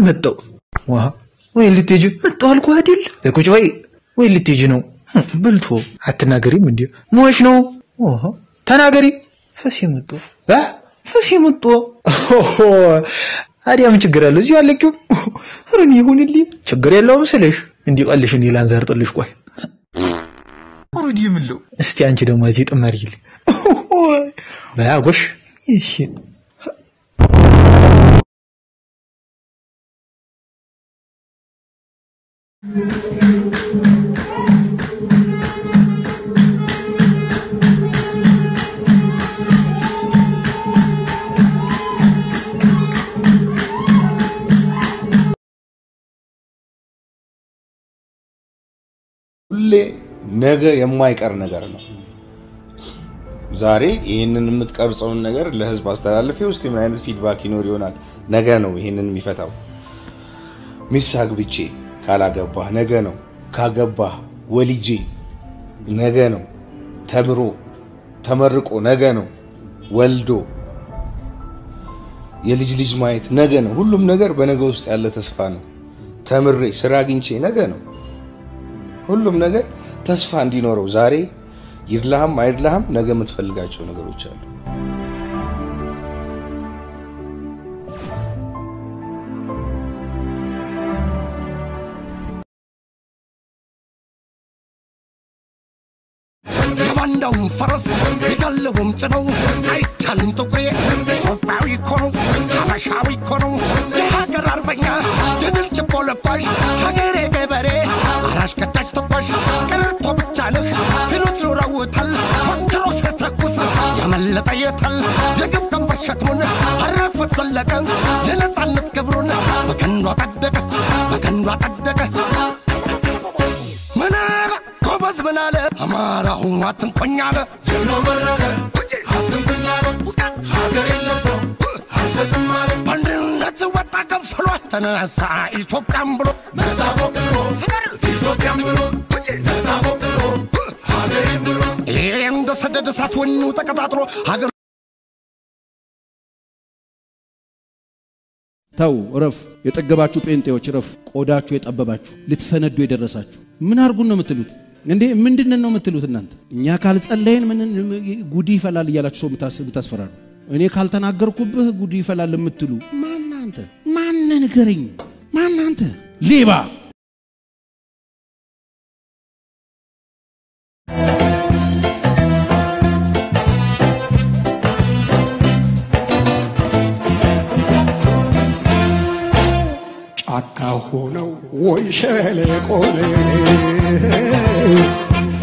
መጣው። ዋ ወይ ልትሄጂ መጣው አልኩህ አይደል? ቁጭ በይ ወይ ልትሄጂ ነው? ብልቶ አትናገሪም እንዴ? ሞሽ ነው? ኦሆ ተናገሪ። ፈስ የመጡ አ ፈስ የመጡ ኦሆ ታዲያ ምን ችግር አለው? እዚህ አለቂው ሩን ይሁንልኝ ችግር የለውም ስልሽ እንዲህ ቀልሽ እንዲህ ላንዘርጥልሽ። ቆይ ኦሬዲ የምለው እስቲ አንቺ ደግሞ እዚህ ጥመሪል በያጎሽ እሺ ሁሌ ነገ የማይቀር ነገር ነው። ዛሬ ይህንን የምትቀርጸውን ነገር ለህዝብ አስተላልፌ ውስጥ ምን አይነት ፊድባክ ይኖር ይሆናል? ነገ ነው ይህንን የሚፈታው። ሚስት አግብቼ ካላገባህ ነገ ነው። ካገባህ ወልጄ ነገ ነው። ተምሮ ተመርቆ ነገ ነው። ወልዶ የልጅ ልጅ ማየት ነገ ነው። ሁሉም ነገር በነገ ውስጥ ያለ ተስፋ ነው። ተምሬ ስራ አግኝቼ ነገ ነው። ሁሉም ነገር ተስፋ እንዲኖረው ዛሬ ይድላህም አይድላህም ነገ የምትፈልጋቸው ነገሮች አሉ። የባንዳውን ፈረስ የጋለቡም ጭነው አይቻልም ጥቁሬ ኢትዮጵያዊ እኮ ነው ሀበሻዊ እኮ ነው የሀገር አርበኛ የድል ችቦ ለባሽ ሀገሬ ገበሬ አራሽ ከታች ተኳሽ ቀረርቶ ብቻ ነህ ሲሉት ኑረውታል ፎክሮ ሲተኩስ ያመለጠ የታል የግፍ ቀንበር ሸክሙን አረፉት ዘለቀ የነፃነት ክብሩን በቀንዱ አጸደቀ በቀንዱ አጸደቀ ምን አለ ጎበዝ ምን አለ አማራው አትንኮኝ አለ ጀግኖ መረቀ አትንኮኝ አለ ሀገር የለሰው አልሰጥም አለ በአንድነት ወጣ ከንፈሏ ተነሳ ኢትዮጵያን ብሎ መጣ ፎቅሮ ኢትዮጵያን ብሎ መጣ ፎቅሮ ሀገሬን ብሎ ይሄ እንደ ሰደድ እሳት ወኑ ተቀጣጥሎ ሀገር ተው እረፍ። የጠገባችሁ ጴንጤዎች እረፍ። ቆዳችሁ የጠበባችሁ ልትፈነዱ የደረሳችሁ ምን አርጉን ነው የምትሉት እንዴ? ምንድንን ነው የምትሉት እናንተ? እኛ ካልጸለይን ምን ጉዲ ይፈላል እያላችሁ ሰው የምታስፈራሩ፣ እኔ ካልተናገርኩብህ ጉዲ ይፈላል የምትሉ ማናንተ? ማነ ንገረኝ። ማናንተ ሌባ ጫካ ሆነው ወይ ሸለቆ